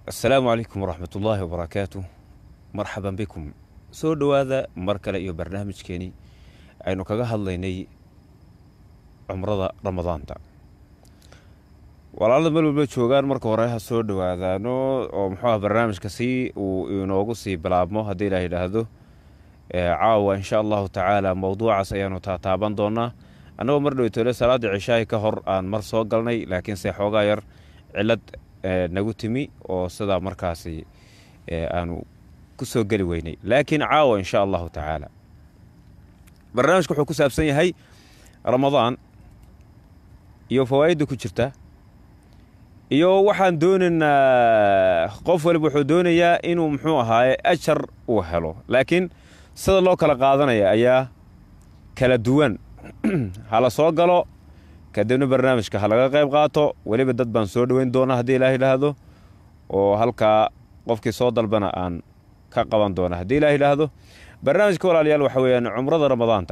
asalaamu calaykum waraxmat ullaahi wabarakaatu marxaban bikum soo dhowaada mar kale iyo barnaamijkeenii aynu kaga hadlaynay cumrada ramadaanta walaalada meel walba joogaan marka hore ha soo dhowaadaano oo muxuu ah barnaamijka si uu inoogu sii bilaabmo haddii ilaa yidhaahdo caawa insha allahu tacaala mowduucaas ayaanu taataaban doonaa annagoo mar dhowtole salaada cishaahi ka hor aan mar soo galnay laakiinse xoogaa yar cilad nagu timi oo sidaa markaasi aanu ku soo geli weynay laakiin caawa insha allahu tacaala barnaamijka wuxuu ku saabsan yahay ramadaan iyo fawaa'idda ku jirta iyo waxaan doonaynaa qof waliba wuxuu doonayaa inuu muxuu ahaaye ajar uu helo laakiin sida loo kala qaadanaya ayaa kala duwan hala soo galo kadibna barnaamijka ha laga qayb qaato weliba dad baan soo dhoweyn doonaa haddii ilaah yidhaahdo oo halkaa qofkii soo dalbana aan ka qaban doona haddii ilaah yidhaahdo barnaamijka walaalayaal waxa weeyaan cumrada ramadaanta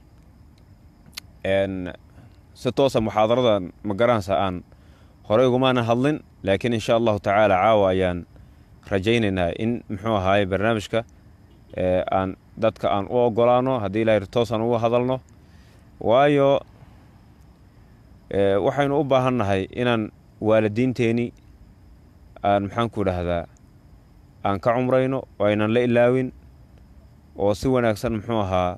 si toosa muxaadaradan magaranaysa aan horey ugumaana hadlin laakiin insha allahu tacaala caawa ayaan rajaynaynaa in muxuu ahaaye barnaamijka aan dadka aan u ogolaano haddii ilaah toosaan uga hadalno waayo waxaynu u baahannahay inaan waalidiinteenii aan maxaanku dhahdaa aan ka cumrayno oo aynan la ilaawin oo si wanaagsan muxuu ahaa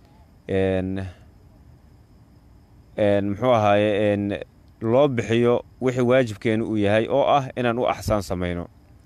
muxuu ahaaye loo bixiyo wixii waajibkeenu uu yahay oo ah inaan u axsaan samayno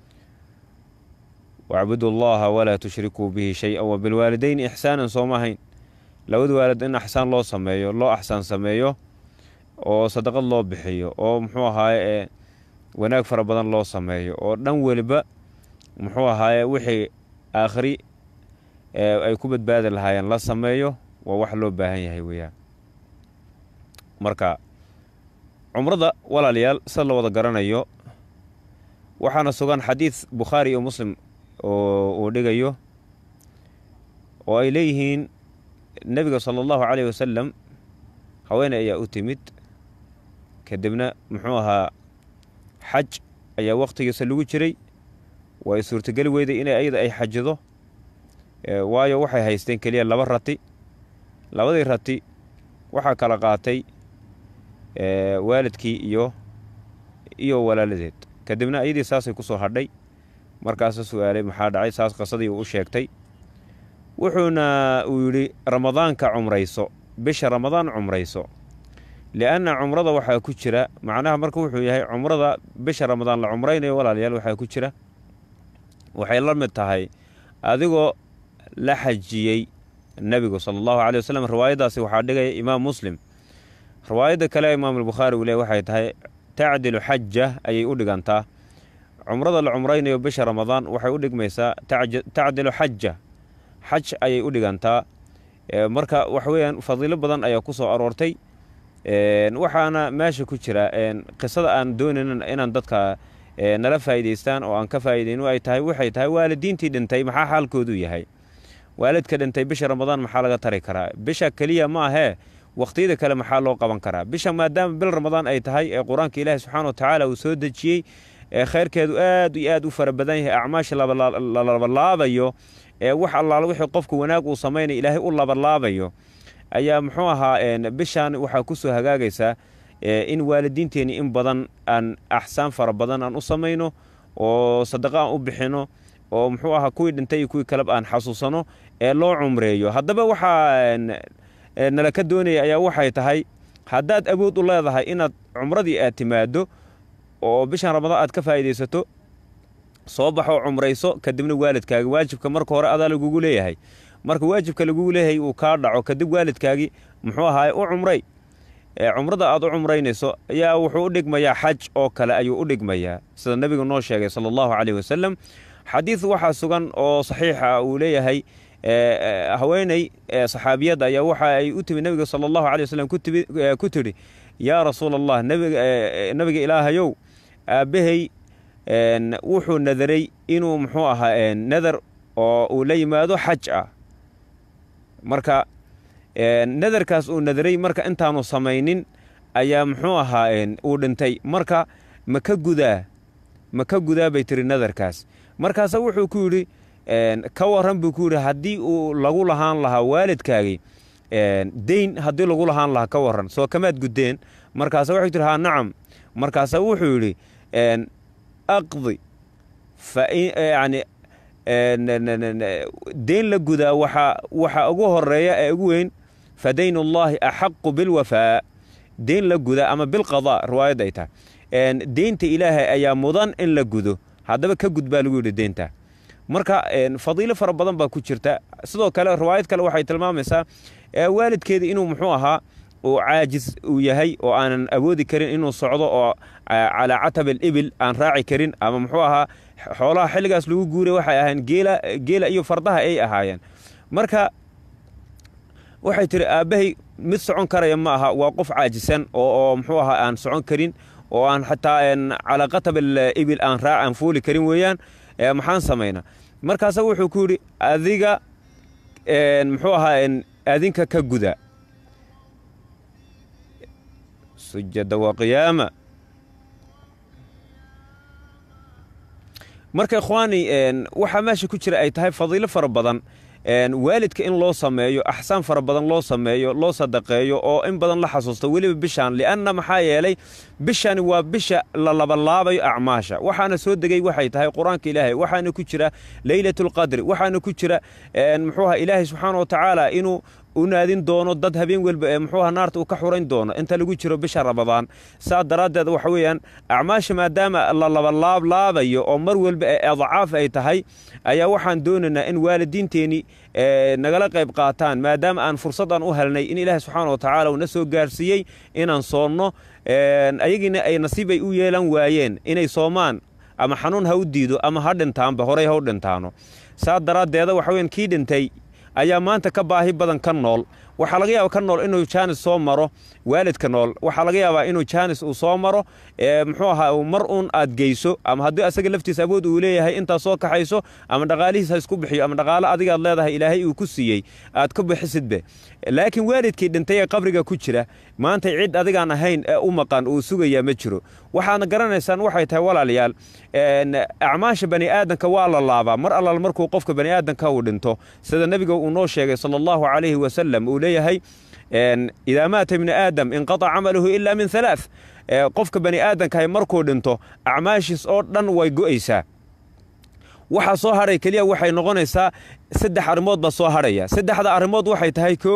wacbudu allaha walaa tushrikuu bihi shay-an wa bilwaalidayni ixsaanan sooma ahayn labada waalid in axsaan loo sameeyo loo axsaan sameeyo oo sadaqad loo bixiyo oo muxuu ahaaye wanaag fara badan loo sameeyo oo dhan weliba muxuu ahaaye wixii aakhri ay ku badbaadi lahaayeen la sameeyo waa wax loo baahan yahay weeyaan marka cumrada walaalayaal sida la wada garanayo waxaana sugan xadiid bukhaari iyo muslim oo uu dhigayo oo ay leeyihiin nebiga sala allahu caleyh wasalam haweeney ayaa u timid kadibna muxuu ahaa xaj ayaa wakhtigiisa lagu jiray way suurtogeli weyday inay ayada ay xajido waayo waxay haysteen keliya laba rati labadii rati waxaa kala qaatay waalidkii iyo iyo walaaladeed kadibna ayadii saasay ku soo hadhay markaasa su-aalay maxaa dhacay saas qasadii uu u sheegtay wuxuuna uu yidhi ramadaanka cumrayso bisha ramadaan cumrayso lianna cumrada waxaa ku jira macnaha marka wuxuu yahay cumrada bisha ramadaan la cumraynayo walaalayaal waxaa ku jira waxay la mid tahay adigoo la xajiyey nebigu sala allahu caley wasalam riwaayaddaasi waxaa dhigaya imaam muslim riwaayadda kale imaam albukhaari uu leey waxay tahay tacdilu xaja ayay u dhigantaa cumrada la cumraynayo bisha ramadaan waxay u dhigmaysaa tacdilu xaja xaj ayay u dhigantaa marka waxa weeyaan fadiilo badan ayaa ku soo aroortay waxaana meesha ku jira qisada aan doonayna inaan dadka nala faa'iidaystaan oo aan ka faa'iidayno ay tahay waxay tahay waalidiintii dhintay maxaa xaalkoodu yahay waalidka dhintay bisha ramadaan maxaa laga tari karaa bisha keliya ma ahee wakhtiyada kale maxaa loo qaban karaa bisha maadaama bil ramadaan ay tahay ee qur-aanka ilaahi subxaana wa tacaala uu soo dejiyey ee khayrkeedu aad iyo aad u fara badan yahay acmaasha la labalaabayo ee wax allaala wixii qofku wanaag uu samaynaya ilaahay u labalaabayo ayaa muxuu ahaa bishaan waxaa ku soo hagaagaysaa in waalidiinteenni in badan aan axsaan fara badan aan u samayno oo sadaqa aan u bixino oo muxuu ahaa kuwii dhintay iyo kuwii kaleba aan xasuusano ee loo cumreeyo haddaba waxaa nala ka doonaya ayaa waxay tahay haddaad awood u leedahay inaad cumradii aad timaaddo oo bishan ramadaan aad ka faa'iidaysato soo baxoo cumrayso kadibna waalidkaaga waajibka marka hore adaa lagugu leeyahay marka waajibka lagugu leeyahay uu kaa dhaco kadib waalidkaagii muxuu ahaaye u cumray cumrada aad u cumraynayso ayaa wuxuu u dhigmayaa xaj oo kale ayuu u dhigmayaa sida nebigu noo sheegay sala allahu caleyh wasalam xadiid waxaa sugan oo saxiixa uu leeyahay haweeney saxaabiyadda ayaa waxa ay u timi nebiga sala allahu caley wasalam ku tidhi yaa rasuula allah nebiga ilaahayow aabbahay wuxuu nadaray inuu muxuu ahaa nadar oo uu la yimaado xaj ah marka nadarkaas uu nadaray marka intaanu samaynin ayaa muxuu ahaa uu dhintay marka ma ka gudaa ma ka gudaa bay tiri nadarkaas markaasa wuxuu ku yidhi ka waran buu ku yidhi haddii uu lagu lahaan lahaa waalidkaagii deyn haddii lagu lahaan lahaa ka waran soo kamaad guddeen markaasa waxay tiri haa nacam markaasa wuxuu yidhi aqdi yani deyn la gudaa waxa waxa ugu horeeya ee ugu weyn fa dayn ullaahi axaqu bilwafaa deyn la guda ama bilqadaa riwaayadda ay tahay deynta ilaahay ayaa mudan in la gudo haddaba ka gud baa lagu yidhi deynta marka fadiilo fara badan baa ku jirta sidoo kale riwaayad kale waxay tilmaamaysaa waalidkeedii inuu muxuu ahaa uu caajis uu yahay oo aanan awoodi karin inuu socdo oo calaa catab alibil aan raaci karin ama muxuu ahaa xoolaha xilligaas lagu guuray waxay ahayn geela geela iyo fardaha ay ahaayeen marka waxay tihi aabbahay mid socon karaya ma aha waa qof caajisan oo muxuu ahaa aan socon karin oo aan xataa calaa qatab alibil aan raac aan fuuli karin weeyaan maxaan samaynaa markaasa wuxuu ku yidhi adiga muxuu ahaa adinka ka guda sujada waa qiyaama marka ikhwaani waxaa meesha ku jira ay tahay fadiilo fara badan waalidka in loo sameeyo axsaan fara badan loo sameeyo loo sadaqeeyo oo in badan la xasuusto weliba bishaan lianna maxaa yeelay bishani waa bisha la labalaabayo acmaasha waxaana soo degay waxay tahay qur-aanka ilaahay waxaana ku jira leylatulqadri waxaana ku jira muxuuha ilaahay subxaana wa tacaala inuu u naadin doono dad habeen welba ee muxuuha naarta uu ka xurayn doono inta lagu jiro bisha ramadaan saa daraaddeed waxa weeyaan acmaasha maadaama la labalaablaabayo oo mar walba ee adcaaf ay tahay ayaa waxaan doonaynaa in waalidiinteenii nagala qayb qaataan maadaama aan fursaddan u helnay in ilaahay subxaana wa tacaala uuna soo gaarsiiyey inaan soonno ayagiina ay nasiib ay u yeelan waayeen inay soomaan ama xanuun ha u diido ama ha dhintaanba horey ha u dhintaano saa daraaddeeda waxa weyan kii dhintay ayaa maanta ka baahi badan ka nool waxaa laga yaaba ka nool inuu jaanis soo maro waalidka nool waxaa laga yaabaa inuu jaanis uu soo maro muxuu ahaa mar uun aad geyso ama haddii asaga laftiisa awood uu leeyahay intaad soo kaxayso ama dhaqaalihiis ha isku bixiyo ama dhaqaalo adigaad leedahay ilaahay uu ku siiyey aad ka bixisidbe laakiin waalidkii dhintay ee qabriga ku jira maanta cid adigaan ahayn ee u maqan uu sugayaa ma jiro waxaadna garanaysaan waxay tahay walaalayaal acmaasha bani aadanka waa la laabaa mar allaal markuu qofka bani aadanka uu dhinto sida nebiga uu noo sheegay sala allahu calayhi wasalam uu leeyahay idaa maata ibni aadam inqataca camaluhu ilaa min halaath qofka bani aadankahay markuu dhinto acmaashiis oo dhan way go'aysaa waxaa soo hadhay keliya waxay noqonaysaa saddex arrimood baa soo hadhaya saddexda arrimood waxay tahay kow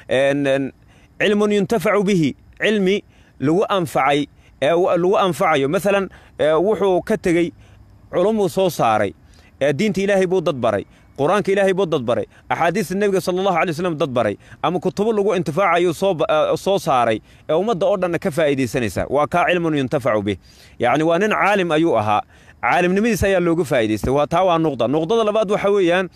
cilmun yuntafacu bihi cilmi lagu anfacay lagu anfacayo maalan wuxuu ka tegey culumuu soo saaray diinta ilaahay buu dad baray qur-aanka ilaahay buu dad baray axaadiista nebiga sala allahu alay slam dad baray ama kutubo lagu intifaacayuu soo saaray ee ummadda oo dhanna ka faa'iidaysanaysa waa kaa cilmun yuntafacu bih yacni waa nin caalim ayuu ahaa caalimnimadiis ayaa loogu faa'idaystay waa taa waa nuqda nuqdada labaad waxa weeyaan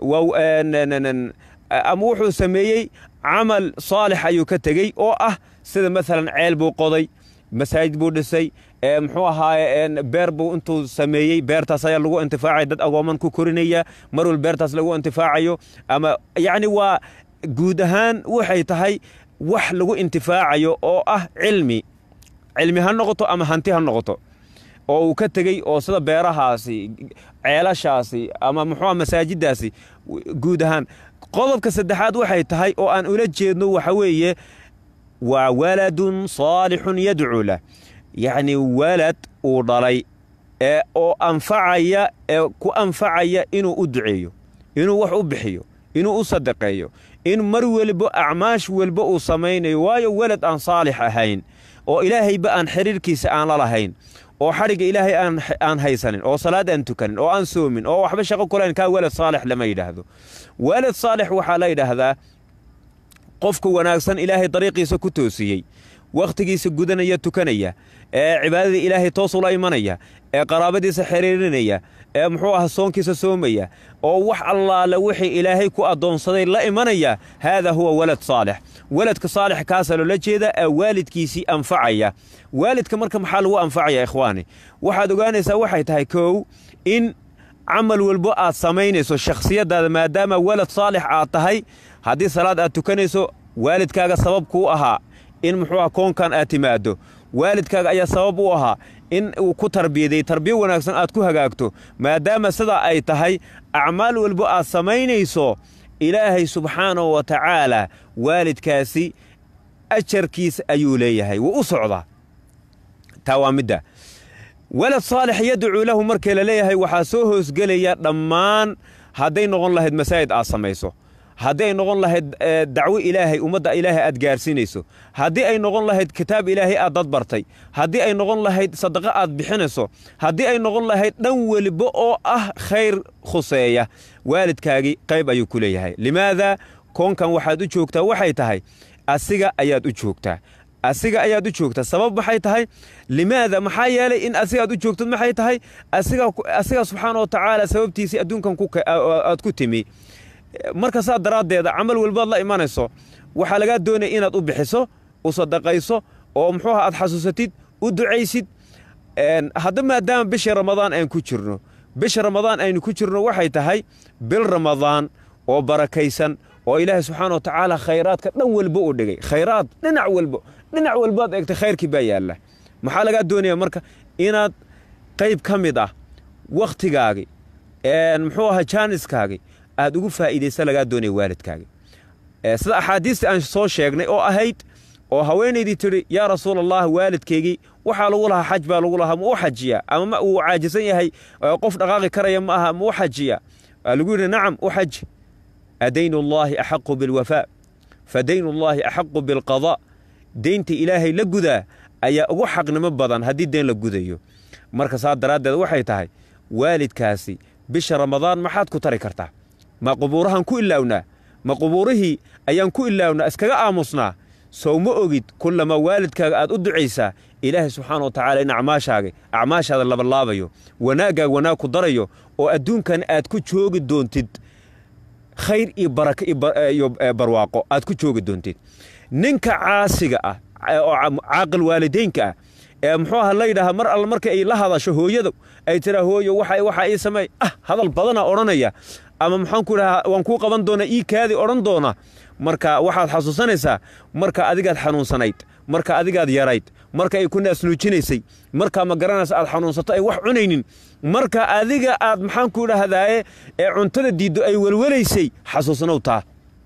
ama wuxuu sameeyey camal saalix ayuu ka tegey oo ah sida maalan ceel buu qoday masaajid buu dhisay muxuu ahaaye beer buu intuu sameeyey beertaas ayaa lagu intifaacaya dad agooman ku korinaya mar wal beertaas lagu intifaacayo ama yacni waa guud ahaan waxay tahay wax lagu intifaacayo oo ah cilmi cilmi ha noqoto ama hanti ha noqoto oo uu ka tegey oo sida beerahaasi ceelashaasi ama muxuuha masaajiddaasi guud ahaan qodobka saddexaad waxay tahay oo aan ula jeedno waxa weeye waa waladun saalixun yadcuu lah yacni walad uu dhalay ee oo anfacaya ee ku anfacaya inuu u duceeyo inuu wax u bixiyo inuu u sadaqeeyo in mar welba acmaash welba uu samaynayo waayo welad aan saalix ahayn oo ilaahayba aan xiriirkiisa aan la lahayn oo xadhigga ilaahay aan haysanin oo salaad aan tukanin oo aan soomin oo waxba shaqo kulayn kaa welad saalix lama yidhaahdo welad saalix waxaa la yidhaahdaa qofka wanaagsan ilaahay dariiqiisa ku toosiyey wakhtigiisa gudanaya tukanaya ee cibaadadii ilaahay toos ula imanaya ee qaraabadiisa xiriirinaya ee muxuu aha soonkiisa soomaya oo wax allaale wixii ilaahay ku addoonsaday la imanaya haadaa huwa walad saalix waladka saalix kaasaa loola jeeda ee waalidkiisii anfacaya waalidka marka maxaa lagu anfacaya ikhwaani waxaad ogaanaysaa waxay tahay kow in camal walbo aad samaynayso shakhsiyaddaada maadaama walad saalix aad tahay haddii salaad aad tukanayso waalidkaaga sabab kuu ahaa in muxuu aha koonkan aad timaaddo waalidkaaga ayaa sabab u ahaa in uu ku tarbiyaday tarbiyo wanaagsan aad ku hagaagto maadaama sidaa ay tahay acmaal walbo aad samaynayso ilaahay subxaanahu wa tacaala waalidkaasi ajarkiisa ayuu leeyahay wuu u socdaa taa waa midda walad saalix yadcuu lahu markii la leeyahay waxaa soo hoosgelaya dhammaan hadday noqon lahayd masaajid aad samayso haddii ay noqon lahayd dacwo ilaahay ummadda ilaahay aad gaarsiinayso haddii ay noqon lahayd kitaab ilaahay aad dad bartay haddii ay noqon lahayd sadaqo aad bixinayso haddii ay noqon lahayd dhan weliba oo ah khayr khuseeya waalidkaagii qayb ayuu ku leeyahay limaada koonkan waxaad u joogtaa waxay tahay asiga ayaad u joogtaa asiga ayaad u joogtaa sabab maxay tahay limaada maxaa yeelay in asigaad u joogtad maxay tahay asiga subxaana wa tacaala sababtiisii adduunkan aad ku timi marka saa daraaddeeda camal walbaad la imanayso waxaa lagaa doonaya inaad u bixiso u sadaqayso oo muxuuha aad xasuusatid u ducaysid hadda maadaama bishii ramadaan aan ku jirno bisha ramadaan aynu ku jirno waxay tahay bil ramadaan oo barakaysan oo ilaahay subxaana wa tacaala khayraadka dhan walba u dhigay khayraad dhinac walbo dhinac walbaad eegtay khayrkii baa yaalla maxaa lagaa doonaya marka inaad qayb ka mid ah wakhtigaagii muxuu ahaa jaaniskaagii aad ugu faa'iidaysa lagaa doonaya waalidkaagii sida axaadiistii aan soo sheegnay oo ahayd oo haweenaydii tidhi yaa rasuul allah waalidkaygii waxaa lagu lahaa xaj baa lagu lahaa ma u xajiya ama ma uu caajisan yahay qof dhaqaaqi karaya ma aha ma u xajiya waa lagu yidhi nacam u xaji adaynu allaahi axaqu bilwafaa fa daynu allaahi axaqu bilqadaa deynta ilaahay la gudaa ayaa ugu xaqnimo badan haddii deen la gudayo marka saa daraaddeed waxay tahay waalidkaasi bisha ramadaan maxaad ku tari kartaa ma qubuurahaan ku ilaawnaa ma qubuurihii ayaan ku ilaawnaa iskaga aamusnaa sow ma ogid kullamaa waalidkaaga aad u ducaysaa ilaahay subxaana wa tacaala in acmaashaaga acmaashaada labalaabayo wanaaggaaga wanaag ku darayo oo adduunkan aad ku joogi doontid khayr iyo baraka iyo barwaaqo aad ku joogi doontid ninka caasiga ah oo caaqil waalideynka ah ee muxuu aha la yidhaaha mar alle marka ay la hadasho hooyada ay tiraa hooyo waxa waxaa ii sameey ah hadal badanaa odhanaya ama maxaan ku idhahaa waan kuu qaban doonaa ii kaadi odhan doona marka waxaad xasuusanaysaa marka adigaad xanuunsanayd marka adigaad yarayd marka ay ku naasnuujinaysay markaa ma garanaysa aad xanuunsato ay wax cunaynin marka adiga aad maxaan ku idhaahdaaye ee cuntada diiddo ay welwelaysay xasuusnow taa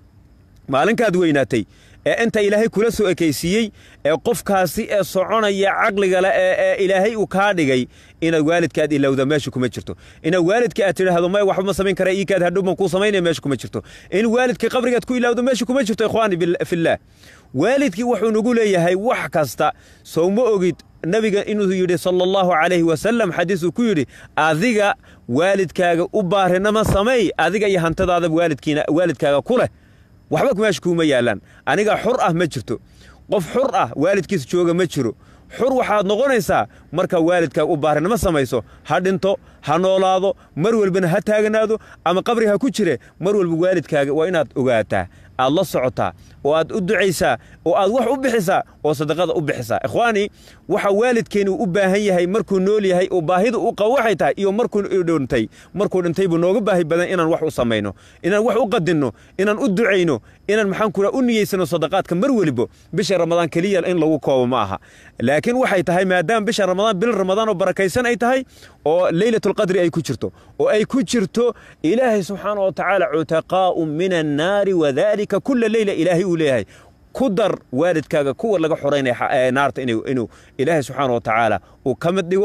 maalinkaad weynaatay ee inta ilaahay kula soo ekaysiiyey ee qofkaasi ee soconaya caqliga le ee ilaahay uu kaa dhigay inaad waalidkaad ilowda meesha kuma jirto inaad waalidka aad tidhaahdo may waxba ma samayn kara iikaad hadhow baan kuu samaynaya meesha kuma jirto in waalidka qabrigaad ku ilaawdo meesha kuma jirto ikhwaani fillaah waalidkii wuxuu nagu leeyahay wax kasta sow ma ogid nebiga inuu yidhi sala allahu calayhi wasalam xadiis uu ku yidhi adiga waalidkaaga u baarinama samay adiga iyo hantadaada waalidkiina waalidkaaga ku leh waxba meesha kuuma yaallaan aniga xur ah ma jirto qof xur ah waalidkiisa jooga ma jiro xur waxaad noqonaysaa markaa waalidkaaga u baarinama samayso ha dhinto ha noolaado mar walbana ha taaganaado ama qabri ha ku jire mar walba waalidkaaga waa inaad ogaataa aad la socotaa oo aad u ducaysaa oo aad wax u bixisaa oo sadaqada u bixisaa ikhwaani waxa waalidkeeni uu u baahan yahay markuu nool yahay oo baahida u qabo waxay tahay iyo markuu dhintay markuu dhintay buu nooga baahi badan inaan wax u samayno inaan wax u qadinno inaan u ducayno inaan maxaan ku u niyeysano sadaqaadka mar welibo bisha ramadaan keliya in lagu koobo ma aha laakiin waxay tahay maadaama bisha ramadaan bil ramadaan oo barakaysan ay tahay oo leylatulqadri ay ku jirto oo ay ku jirto ilaahay subxaana wa tacaala cutaqaa'u min annaari wadalika kula leyla ilaahay uu leeyahay ku dar waalidkaaga kuwa laga xoraynaya naarta inuu ilaahay subxaana wa tacaala uu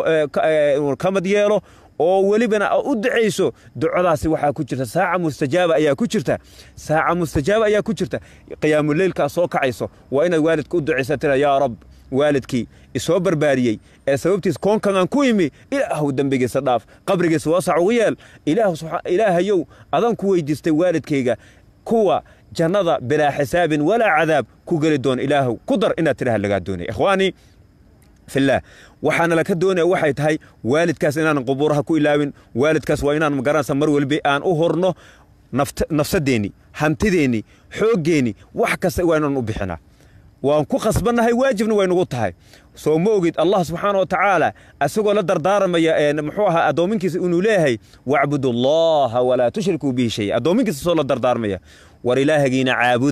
ka mid yeelo oo welibana u ducayso ducadaasi waxaa ku jirta saaca mustajaaba ayaa ku jirta saaca mustajaaba ayaa ku jirta qiyaamuleylkaa soo kacayso waa inaad waalidka u ducaysa tira yaa rab waalidkii isoo barbaariyey ee sababtiis koonkan aan ku imi ilaahu dembigiisa dhaaf qabrigiisa waasac ugu yeel ilaahayow adaan ku weydiistay waalidkayga kuwa jannada bilaa xisaabin walaa cadaab ku geli doona ilaahu ku dar inaad tidhaha lagaa doonaya ikhwaanii fillaah waxaana laka doonaya waxay tahay waalidkaas inaanan qubuuraha ku ilaawin waalidkaas waa inaan magaranaysa mar walba aan u horno nafsadeenni hantideenni xooggeenni wax kasta waa inaan u bixinaa waan ku khasbannahay waajibna way nagu tahay soo ma ogid allah subxaana wa tacaala isagoo la dardaaramaya muxuu ahaa addoominkiisa inuu leeyahay wacbudu allaha walaa tushrikuu bihi shay addoominkiisa soo la dardaarmaya war ilaahagiina caabuda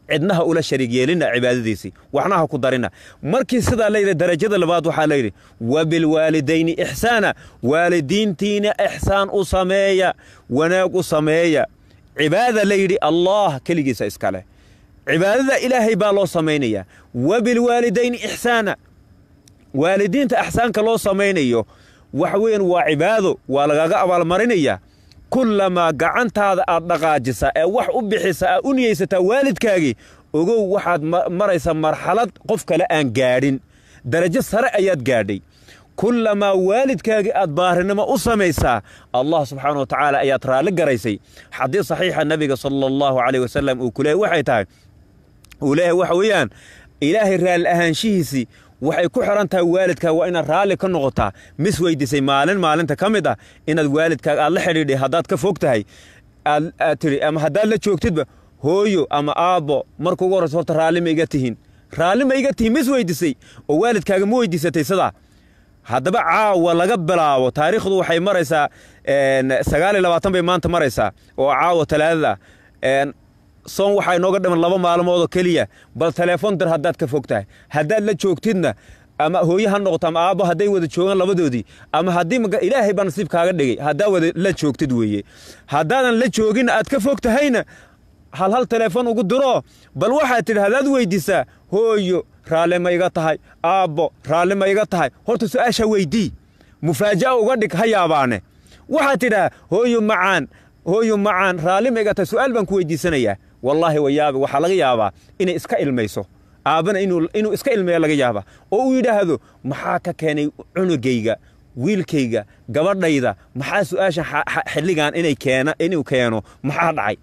cidnaha ula shariig yeelina cibaadadiisii waxna ha ku darina markii sidaa layidhi darajada labaad waxaa layidhi wa bilwaalidayni ixsaana waalidiintiina ixsaan u sameeya wanaag u sameeya cibaada layidhi allah keligiisa iskaleh cibaadada ilaahay baa loo samaynayaa wa bilwaalidayni ixsaana waalidiinta axsaanka loo samaynayo waxa weeyaan waa cibaado waa lagaga abaalmarinayaa kullamaa gacantaada aad dhaqaajisaa ee wax u bixisaa aad u niyeysataa waalidkaagii ogow waxaad maraysaa marxalad qof kale aan gaadhin darajo sare ayaad gaadhay kullamaa waalidkaagii aad baarinimo u samaysaa allah subxaana wa tacaala ayaad raalli garaysay xadiis saxiixa nebiga sala allahu caleyh wasalam uu ku leehay waxay tahay uu leeyahay waxa weeyaan ilaahay raalli ahaanshihiisii waxay ku xiran tahay waalidkaa waa inaad raalli ka noqotaa mis weydiisay maalin maalinta ka mid ah inaad waalidkaaga aad la xidhiidhay haddaad ka fog tahay aad tidhi ama haddaad la joogtidba hooyo ama aabbo marka ugu horraysa horta raalli ma iga tihiin raalli ma iga tihiin mis weydiisay oo waalidkaaga ma weydiisatay sidaa haddaba caawa laga bilaabo taariikhdu waxay maraysaa sagaal iyo labaatan bay maanta maraysaa oo caawa talaadada ah soon waxaa inooga dhiman laba maalmoodoo keliya bal teleefon dir haddaad ka fog tahay haddaad la joogtidna ama hooye ha noqoto ama aabbo hadday wada joogaan labadoodii ama haddii ilaahay baa nasiib kaaga dhigay haddaa wada la joogtid weeye haddaadan la jooginna aad ka fog tahayna hal hal teleefon ugu diro bal waxaad tidhi haddaad weydiisaa hooyo raalli ma iga tahay aabbo raalli ma iga tahay horta su'aasha weydii mufaaja'a uga dhig ha yaabaane waxaad tidhaa hooyo macaan hooyo macaan raalli ma iga tahay su'aal baan ku weydiisanayaa wallaahi wayaabi waxaa laga yaabaa inay iska ilmayso aabbana inuu iska ilmeeya laga yaabaa oo uu yidhaahdo maxaa ka keenay cunugayga wiilkayga gabadhayda maxaa su'aashan xilligan inuu keeno maxaa dhacay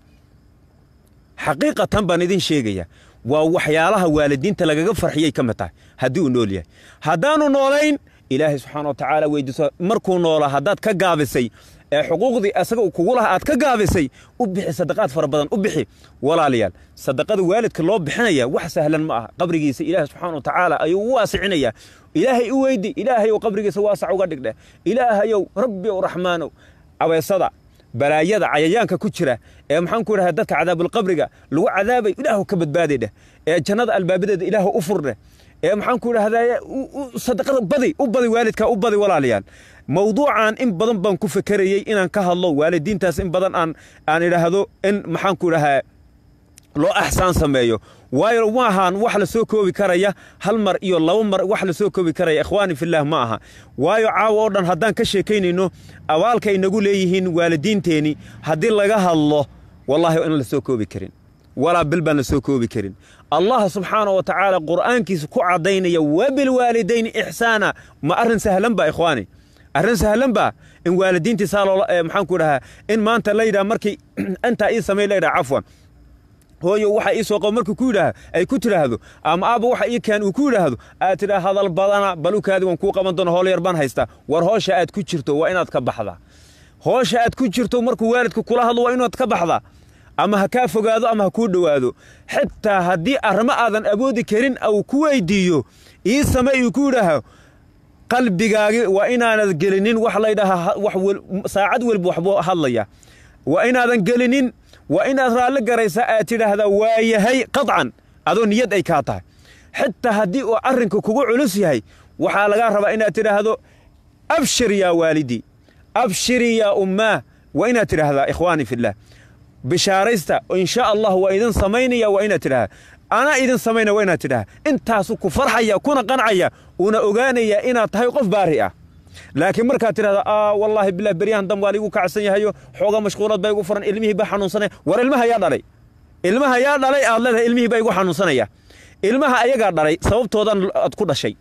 xaqiiqatan baan idin sheegaya waa waxyaalaha waalidiinta lagaga farxiyay ka mid tahay haddii uu nool yahay haddaanu noolayn ilaahay subxaana wa tacaala weydiiso markuu noolaa haddaad ka gaabisay ee xuquuqdii asaga kugu laha aad ka gaabisay u bixi sadaqaad fara badan u bixi walaalayaal sadaqada waalidka loo bixinaya wax sahlan ma aha qabrigiisa ilaahay subxaana wa tacaala ayuu u waasicinayaa ilaahay u weydi ilaahayow qabrigiisa waasac uga dhigdheh ilaahayow rabbi ow raxmaanow abeesada balaayada cayayaanka ku jira ee maxaan ku idhahda dadka cadaabulqabriga lagu cadaabay ilaahu ka badbaadi dheh ee jannada albaabadeeda ilaahu u furdheh ee maxaan ku idhahdaa sadaqada badi u badi waalidka u badi walaalayaal mawduucan in badan baan ku fekerayey inaan ka hadlo waalidiintaas in badan aan aan idhaahdo in maxaan ku idhahaa loo axsaan sameeyo waayo ma ahaan wax la soo koobi karaya hal mar iyo laba mar wax la soo koobi karaya ikhwaani fillaah ma aha waayo caawa oo dhan haddaan ka sheekaynayno abaalka inagu leeyihiin waalidiinteenni haddii laga hadlo wallaahi in la soo koobi karin walaa bil baan la soo koobi karin allah subxaana wa tacaala qur'aankiisa ku caddaynaya wabilwaalidayni ixsaana ma arrin sahlan ba ikhwaani arrin sahlan ba in waalidiintiisaa loola maxaan ku idhahaa in maanta la yidhaha markii intaa ii samay la yidhaha cafwan hooyo waxa ii soo qabo markuu ku yidhaah ay ku tidhaahdo ama aabba waxa ii keen uu ku yidhaahdo aad tidhaa hadal badana balukaadi waan kuu qaban doona howl yar baan haystaa war hoosha aad ku jirto waa inaad ka baxdaa hoosha aad ku jirto markuu waalidka kula hadlo waa inaad ka baxdaa ama ha kaa fogaado ama ha kuu dhowaado xitaa haddii arrimo aadan awoodi karin uu ku weydiiyo ii same uu ku yidhaaho qalbigaagi waa inaanad gelinin wax laydhahaa saacad welba waxbuu hadlaya waa inaadan gelinin waa inaad raalli garaysaa aad tidhaahdaa waayahay qadcan adoo niyad ay kaa tahay xitaa haddii uu arrinka kugu culus yahay waxaa lagaa rabaa inaad tidhaahdo abshir yaa waalidii abshiri yaa ummaah waa inaad tidhaahdaa ikhwaani fillaah bishaaraysta insha allah waa idin samaynaya waa inaad tidhahdaa anaa idin samayna waa inaad tidhaha intaasu ku farxaya kuna qancaya uuna ogaanaya inaad tahay qof baari ah laakiin markaad tidhahda aa wallaahi bilah beryahan dam waa liigu kacsan yahayo xooga mashquulad baa igu furan ilmihii baa xanuunsanaya war ilmaha yaa dhalay ilmaha yaa dhalay aad leedahay ilmihii baa igu xanuunsanaya ilmaha ayagaa dhalay sababtoodan aad ku dhashay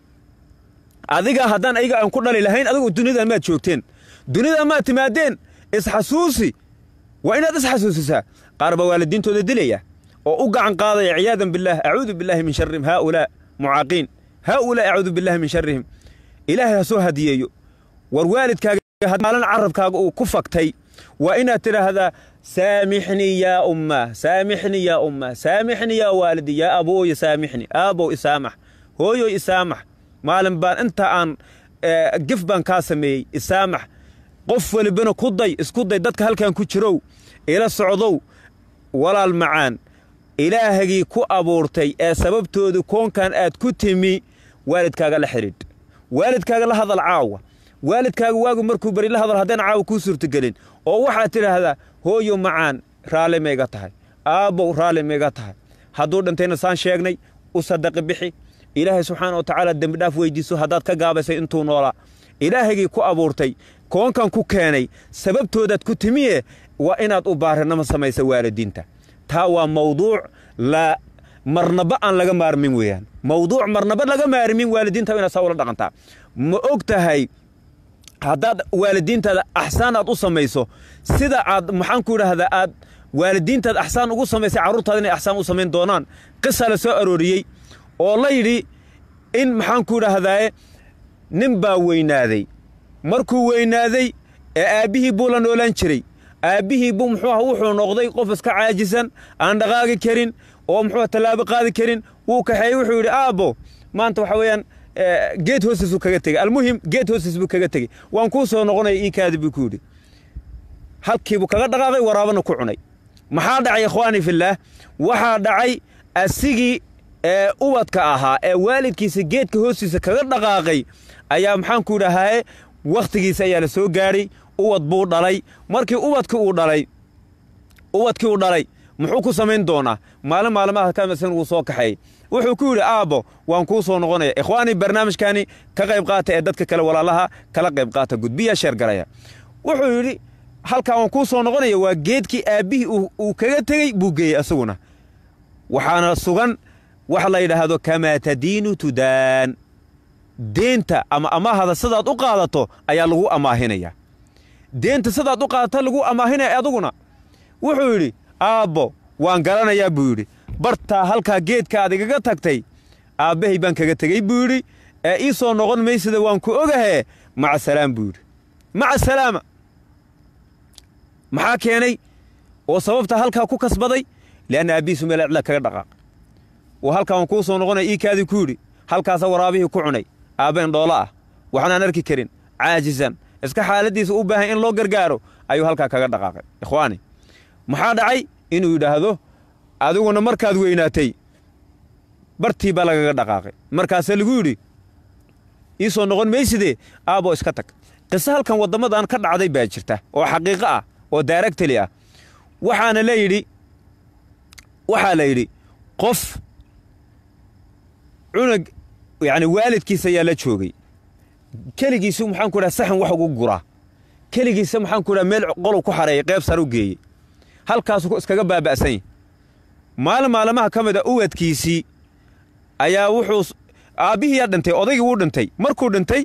adiga haddaan ayaga aan ku dhali lahayn adigu dunidan maad joogteen dunidan maad timaadeen isxasuusi waa inaad isxasuusisaa qaar baa waalidiintooda dilaya oo u gacan qaadaya ciyaadan billaah acuudu billaahi min sharrihim haaulaa mucaaqiin haaulaa acuudu billaahi min sharrihim ilaahay ha soo hadiyeeyo war waalidkaaga maalin carabkaaga uu ku faktay waa inaad tidhaahdaa saamixnii yaa ummaa saamixnii yaa ummaa saamixnii yaa waalidi yaa abooya saamixni aabow isaamax hooyoy isaamax maalin baan inta aan gef baan kaa sameeyey isaamax qof welibana ku day isku day dadka halkan ku jirow ila socdow walaal macaan ilaahagii ku abuurtay ee sababtooda koonkan aad ku timi waalidkaaga la xidhiidh waalidkaaga la hadal caawa waalidkaaga waagu markuu beri la hadal haddaan caawa kuu suurtagelin oo waxaad tidhaahdaa hooyo macaan raalli mayga tahay aabbow raalli mayga tahay hadduu dhintayna saan sheegnay u sadaqi bixi ilaahay subxaana wa tacaala dembidhaaf weydiiso haddaad ka gaabaysay intuu noolaa ilaahagii ku abuurtay koonkan ku keenay sababtoodaad ku timiye waa inaad u baarinamo samaysa waalidiinta taa waa mawduuc la marnaba aan laga maarmin weeyaan mawduuc marnaba laga maarmin waalidiinta inaad saa ula dhaqantaa ma og tahay haddaad waalidiintaada axsaan aad u samayso sida aad maxaan ku idhaahdaa aad waalidiintaad axsaan ugu samaysay carruurtaada inay axsaan u samayn doonaan qisa la soo arooriyey oo la yidhi in maxaan ku idhaahdaaye nin baa weynaaday markuu weynaaday ee aabbihii buu la noolaan jiray aabbihii buu muxuu aha wuxuu noqday qof iska caajisan aan dhaqaaqi karin oo muxuu tallaabo qaadi karin wuu kaxeeyey wuxuu yidhi aabbo maanta waxa weeyaan geed hoostiis buu kaga tegey almuhim geed hoostiis buu kaga tegey waan kuu soo noqonaya ii kaadi buu ku yidhi halkiibuu kaga dhaqaaqay waraabana ku cunay maxaa dhacay ikhwaani fillaah waxaa dhacay asigii ee ubadka ahaa ee waalidkiisa geedka hoostiisa kaga dhaqaaqay ayaa maxaan ku idhahaaye wakhtigiisa ayaa la soo gaadhay ubad buu dhalay markii ubadkii uu dhalay ubadkii uu dhalay muxuu ku samayn doonaa maalin maalmaha kamisan wuu soo kaxeeyey wuxuu ku yidhi aabbo waan kuu soo noqonaya ikhwaanii barnaamijkani ka qayb qaata ee dadka kale walaalaha kala qayb qaata gudbiya sheergaraya wuxuu yidhi halkaa waan kuu soo noqonaya waa geedkii aabbihii uu kaga tegey buu geeyey asaguna waxaana sugan wax la yidhaahdo kamaa tadiinu tudaan deenta ama amaahada sidaad u qaadato ayaa lagu amaahinaya deenta sidaad u qaadata lagu amaahinaya aduguna wuxuu yidhi aabbo waan garanayaa buu yidhi bartaa halkaa geedka aad igaga tagtay aabbahay baan kaga tegey buu yidhi ee ii soo noqon maysida waan ku ogahee maca salaam buu yidhi maca salaama maxaa keenay oo sababta halkaa ku kasbaday lianna aabbihiisu meel cidla kaga dhaqaaq oo halkaa waan kuu soo noqonaya ii kaadii ku yidhi halkaasa waraabihii ku cunay aabbeen dhoolo ah waxnaan arki karin caajisan iska xaaladdiisa u baahan in loo gargaaro ayuu halkaa kaga dhaqaaqay ikhwaani maxaa dhacay inuu yidhaahdo adiguna markaad weynaatay bartii baa lagaga dhaqaaqay markaase lagu yidhi ii soo noqon maysidee aabbo iska tag qiso halkan waddamadan ka dhacday baa jirta oo xaqiiqo ah oo daaragtali ah waxaana la yidhi waxaa la yidhi qof cunug yacni waalidkiisa ayaa la joogay keligiisu maxaan ku dhaha saxan wax ugu guraa keligiisa maxaan ku dhaha meel qolow ku xareeyay qayb sar u geeyey halkaasuu iskaga baaba'san yahy maalin maalmaha ka mid a uwadkiisii ayaa wuxuu aabbihiiyaa dhintay odaygii wuu dhintay markuu dhintay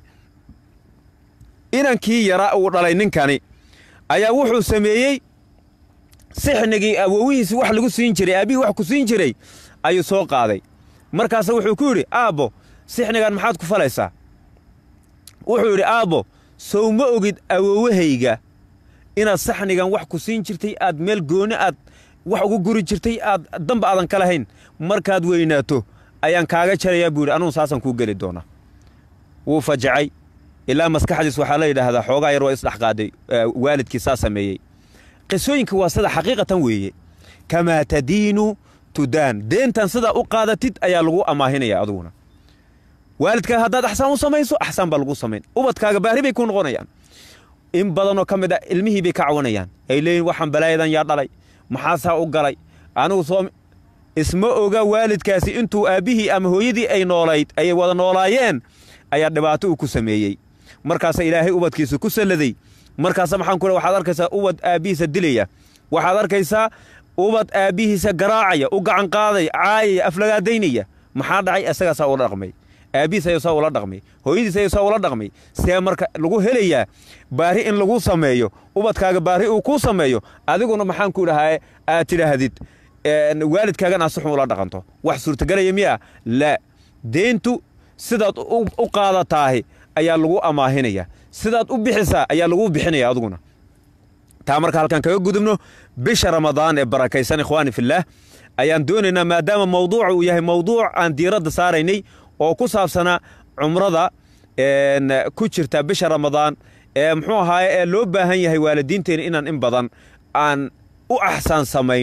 inankii yaraa uu dhalay ninkani ayaa wuxuu sameeyey sixnigii awowihiisi wax lagu siin jiray aabbihii wax ku siin jiray ayuu soo qaaday markaase wuxuu ku yidhi aabbo sixnigan maxaad ku falaysaa wuxuu yidhi aabbo sow ma ogid awowahayga inaad saxnigan wax ku siin jirtay aad meel gooni aad wax ugu guri jirtay aad damba aadan ka lahayn markaad weynaato ayaan kaaga jarayaa buu yidhi anugu saasaan kuu geli doonaa wuu fajacay ilaa maskaxdiis waxaa la yidhaahdaa xoogaa yar waa isdhex qaaday waalidkii saa sameeyey qisooyinka waa sida xaqiiqatan weeye kamaa tadiinu tudaan deentan sidaa u qaadatid ayaa lagu amaahinaya aduguna waalidkaaga haddaad axsaan u samayso axsaan baa lagu samayn ubadkaaga baari bay ku noqonayaan in badanoo ka mid a ilmihii bay ka cawanayaan ay leeyihin waxaan balaayadan yaa dhalay maxaasaa u galay anigu soo isma oga waalidkaasi intuu aabbihii ama hooyadii ay noolayd ayay wada noolaayeen ayaa dhibaato uu ku sameeyey markaasa ilaahay ubadkiisa ku salladay markaasa maxaan ku waxaad arkaysaa ubad aabbihiisa dilaya waxaad arkaysaa ubad aabbihiisa garaacaya u gacan qaadaya caayaya aflagaadaynaya maxaa dhacay isagaasaa ula dhaqmay aabbihiis ayuu saa ula dhaqmay hooyadiis ayuu saa ula dhaqmay see marka lagu helayaa baari in lagu sameeyo ubadkaaga baari uu kuu sameeyo adiguna maxaan ku dhahaa aad tidhaahdid waalidkaagana si xun ula dhaqanto wax suurtagelaya miya laa deentu sidaad u qaadataahi ayaa lagu amaahinaya sidaad u bixisaa ayaa lagu bixinaya adiguna taa marka halkaan kaga gudubno bisha ramadaan ee barakaysan ikhwaani fillaah ayaan doonaynaa maadaama mawduuca uu yahay mawduuc aan diiradda saaraynay oo ku saabsanaa cumrada ku jirta bisha ramadaan ee muxuu ahaaye ee loo baahan yahay waalidiinteena inaan in badan aan u axsaan samayno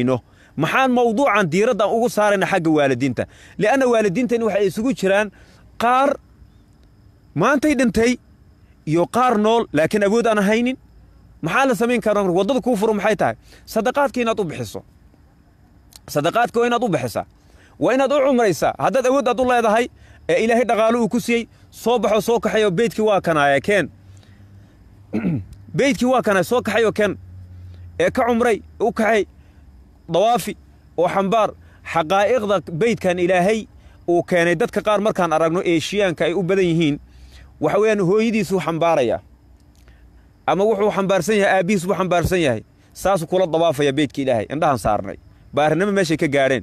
maxaan mawduucan diiraddan ugu saarayna xagga waalidiinta li'anna waalidiintani waxay isugu jiraan qaar maantay dhintay iyo qaar nool laakiin awood aan haynin maxaa la samayn karaa waddada kuu furo maxay tahay sadaqaadka inaad u bixiso sadaqaadka waa inaad u bixisaa waa inaad u cumraysaa haddaad awood aad u leedahay ee ilaahay dhaqaalo uu ku siiyey soo baxo soo kaxayo beydkii waa kanaaya keen beydkii waa kanaaya soo kaxayo keen ee ka cumray u kaxay dawaafi oo xambaar xaqaa'iqda beydkan ilaahay uu keenay dadka qaar markaan aragno eeshiyaanka ay u badan yihiin waxa weeyaan hooyadiisuu xambaaraya ama wuxuu xambaarsan yahay aabbihiis buu xambaarsan yahay saasuu kula dawaafaya beydka ilaahay indhahan saarnay baarinimo meeshay ka gaadheen